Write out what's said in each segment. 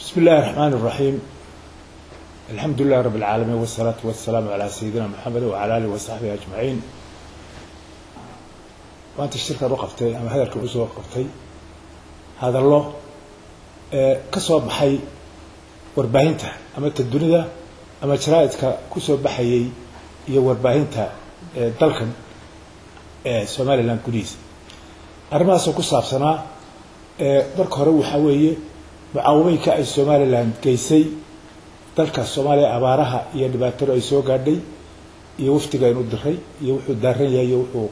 بسم الله الرحمن الرحيم الحمد لله رب العالمين والصلاة والسلام على سيدنا محمد وعلى آله وصحبه أجمعين وأنت الشركة وقفتي أما هذا الكبس وقفتي هذا الله كسب بحي warbaahinta ama ta dunida ama jaraaidka kusoo baxayay iyo warbaahinta dalkan somalilan gudihiisa arrimahaasoo ku saabsanaa marka hore waxaa weeye mucaawimooyinka ay somalilan geysay dalka soomaaliya abaaraha iyo dhibaatadu ay soo gaadhay iyo waftiga aynu diray iyo wuxuu daaran yahay iyo wuxuu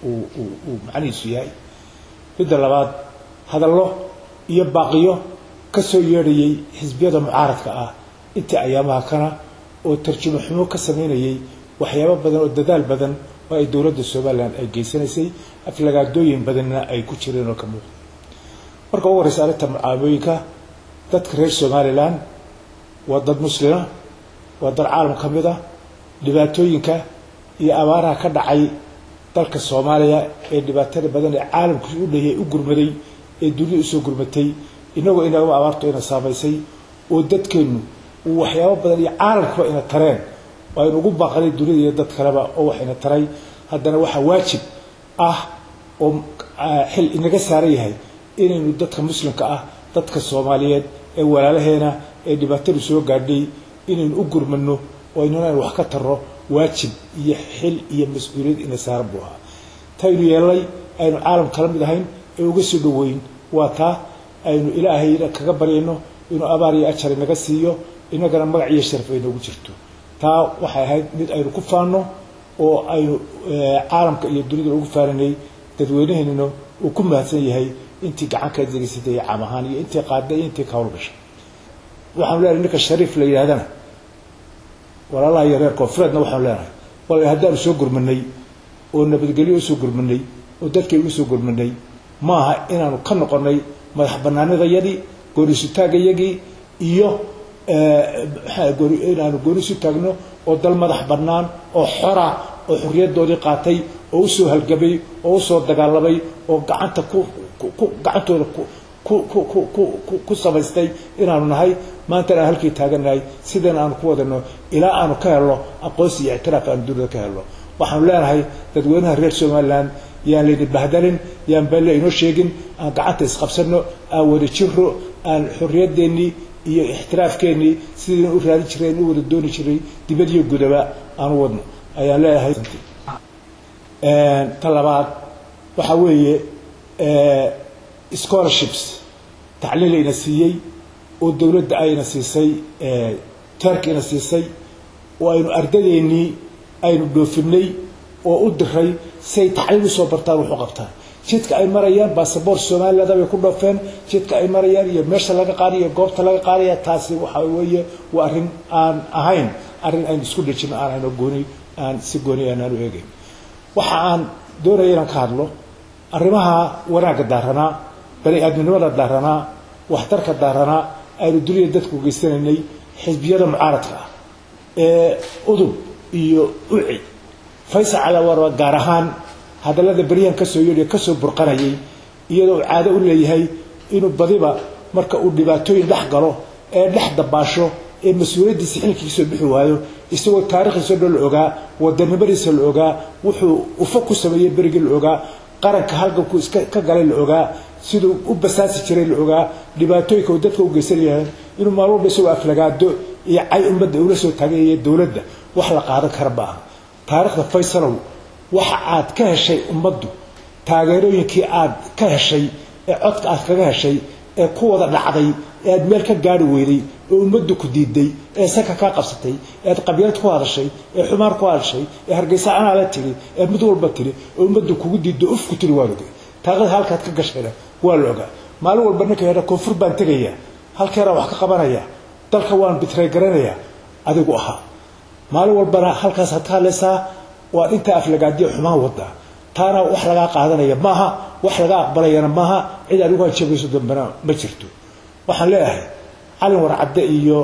uu macnihiisu yahay midda labaad hadallo iyo baaqiyo kasoo yeedhayay xisbiyada mucaaradka ah intii ayaamaha kana oo tarjumo xumo ka sameynayay waxyaabo badan oo dadaal badan oo ay dowladda somalilan ay geysanaysay aflagaadooyin badanna ay ku jireen oo ka muuqda marka ugu horeysa arrinta mucaawimooyinka dadka reer somalilan waa dad muslima waa dad caalam ka mid a dhibaatooyinka iyo abaaraha ka dhacay dalka soomaaliya ee dhibaatada badan ee caalamku u dhayay u gurmaday ee dunida usoo gurmatay inagoo inagama abaarto ina saamaysay oo dadkeennu uu waxyaabo badan iyo caalamkuba ina tareen oo aynu ugu baaqanay dunida iyo dad kaleba oo wax ina taray haddana waxaa waajib ah oo xil inaga saaran yahay inaynu dadka muslimka ah dadka soomaaliyeed ee walaalaheena ee dhibaatadu soo gaadhay inaynu u gurmano oo aynunaan wax ka tarno waajib iyo xil iyo mas-uuliyad ina saaran buu ahaa taynu yeelnay aynu caalam kala mid ahayn ee uga soo dhoweyn waa taa aynu ilaahayna kaga baryayno inuu abaar iyo ajar inaga siiyo inagana magac iyo sharaf ay noogu jirto taa waxay ahayd mid aynu ku faanno oo aynu caalamka iyo dunida ugu faaninay dadweynaheennuna uu ku mahadsan yahay intii gacanka degeysatay caam ahaan iyo intii qaadday iyo intii ka hawlgashay waxaanu leenahay ninka shariif la yidhahdana walaalaha iyo reer koonfureedna waxaanu leenahay wal haddaanu soo gurmanay oo nabadgelyo usoo gurmanay oo dadkaygu usoo gurmanay maaha inaanu ka noqonay madax banaanidayadii goonisutaagayagii iyo inaanu goonisu taagno oo dal madax bannaan oo xora oo xorriyadoodii qaatay oo usoo halgabay oo usoo dagaalamay oo gacanta ku gacantooda ku samaystay inaanu nahay maantana aan halkii taagannahay sidana aanu ku wadano ilaa aanu ka helno aqoonsi iyo ictiraaf aanu dunida ka helno waxaanu leenahay dadweynaha reer somalilan yaan layni bahdalin yaan balle inoo sheegin aan gacanta isqabsano aan wada jiro aan xorriyadeennii iyo ixtiraafkeennii sidaynu u raadin jireen u wada dooni jiray dibad iyo gudaba aan u wadno ayaan leeyahay ta labaad waxaa weeye scholarships tacliin layna siiyey oo dowladda ayna siisay turk ina siisay oo aynu ardadeennii aynu dhoofinay oo u diray si ay tacliin usoo bartaan wax u qabtaan jidka ay marayaan basaboort somaliland bay ku dhoofeen jidka ay marayaan iyo meesha laga qaadaya iyo goobta laga qaadaya taasi waxa weeye waa arrin aan ahayn arrin aynu isku dhejino aan ayno gooni aan si gooni aanaan u eegayn waxa aan doonaya inaan ka hadlo arrimaha wanaagga daaranaa bani aadminimada daaranaa waxtarka daaranaa aynu dunida dadku geysanaynay xisbiyada mucaaradka ah ee udub iyo uci faysal calawarba gaar ahaan hadallada beryahan kasoo yeedhiyo kasoo burqanayay iyadoo uu caado u leeyahay inuu badiba marka uu dhibaatooyin dhex galo ee dhex dabaasho ee mas-uuliyaddiisa xilkiisoo bixi waayo isagoo taarikhdiisao dhan la ogaa wadanimadiisa la ogaa wuxuu ufa ku sameeyey berigii la ogaa qaranka halganku iska ka galay la ogaa siduu u basaasi jiray la ogaa dhibaatooyinka uu dadka u geysan yahay inuu maalin walba isagoo aflagaado iyo cay ummadda ula soo taaganyaya dowladda wax la qaadan kara ma aha taarikhda faysalow waxa aad ka heshay ummaddu taageerooyinkii aad ka heshay ee codka aad kaga heshay ee ku wada dhacday ee aad meel ka gaari weyday ee ummaddu ku diiday ee saka kaa qabsatay ee aad qabyaalad ku hadashay ee xumaan ku hadashay ee hargeysa anaa la tiri ee mid walba tiri ee ummaddu kugu diiddo uf ku tiri waa la ogay taaqada halkaad ka gashayna waa la ogaa maalin walba ninka yadha koonfur baan tegaya halkeeraan wax ka qabanaya dalka waan bitray garanayaa adigu ahaa maalin walbana halkaasaad ka hadlaysaa waa intaa aflagaadiya xumaan wada taana wax lagaa qaadanaya maaha wax laga aqbalayana maaha cid adigu aad sheegayso dambena ma jirto waxaan leeyahay calin warcadde iyo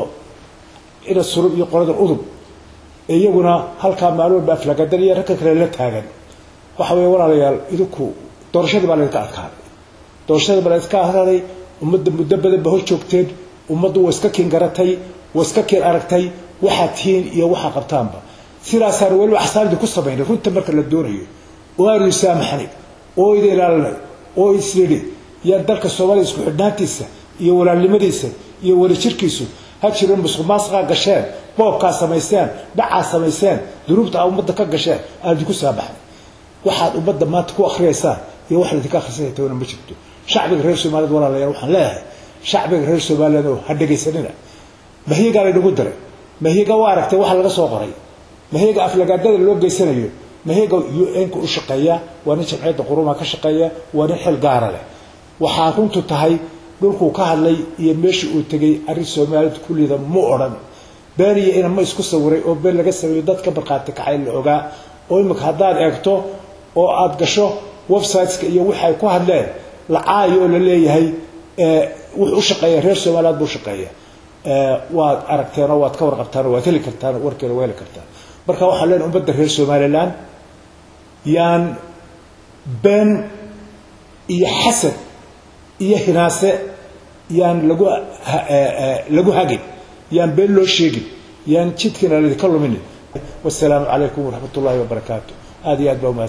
ina surub iyo qoladan udub iyaguna halkaa maalin walba aflagaadan iyo ragka kale la taagan waxa weeye walaalayaal idinku doorashadii baa laydinka adkaaday doorashadii baa laydinka adkaaday ummadda muddo badan ba hor joogteen ummaddu waa iska kiin garatay waa iska kiin aragtay waxaad tihiin iyo waxaa qabtaanba sidaasaan weliba axsaabdii ku samaynay runta marka la doonayo oo aanu isaamaxnay oo ida ilaalinay oo isnidhi yaan dalka soomaaliya isku xidhnaantiisa iyo walaalnimadiisa iyo wadajirkiisu ha jiro musuq maasqaa gasheen boobkaa samayseen dhacaa samayseen dunuubta aa ummadda ka gasheen aan idinku saamaxnay waxaad ummadda maanta ku akriyaysaan iyo wax laydinka akhrisanaya tawna ma jirto shacbiga reer soomaaliyed walaalayaal waxaan leeyahay shacbiga reer soomaaliyed oo ha dhegaysanina mahyigaa laynagu diray mahyiga waa aragtay waxa laga soo qoray mahyiga aflagaadada loo geysanayo mahyiga un-ka u shaqeeya waa nin jamciyadda qurumaa ka shaqeeya waa nin xil gaara leh waxaa runtu tahay dhulkuu ka hadlay iyo meeshii uu tegay arrin soomaalida kulliida mu odhan been iyo inama isku sawiray oo been laga sameeyo dadka markhaati kacay la ogaa oo imika haddaad eegto oo aada gasho websiteska iyo waxay ku hadleen lacaayo oo la leeyahay wuxuu u shaqeeya reer somaliland buu shaqeeya waad aragteen oo waad ka warqabtaan oo waad heli kartaan warkeeda waa heli kartaan marka waxaan leenahay ummadda reer somaliland yaan been iyo xasad iyo hinaase yaan lagu lagu hagin yaan been loo sheegin yaan jidkiina laydinka luminin wasalaamu calaykum waraxmat ullahi wabarakaatu aad iyo aad baa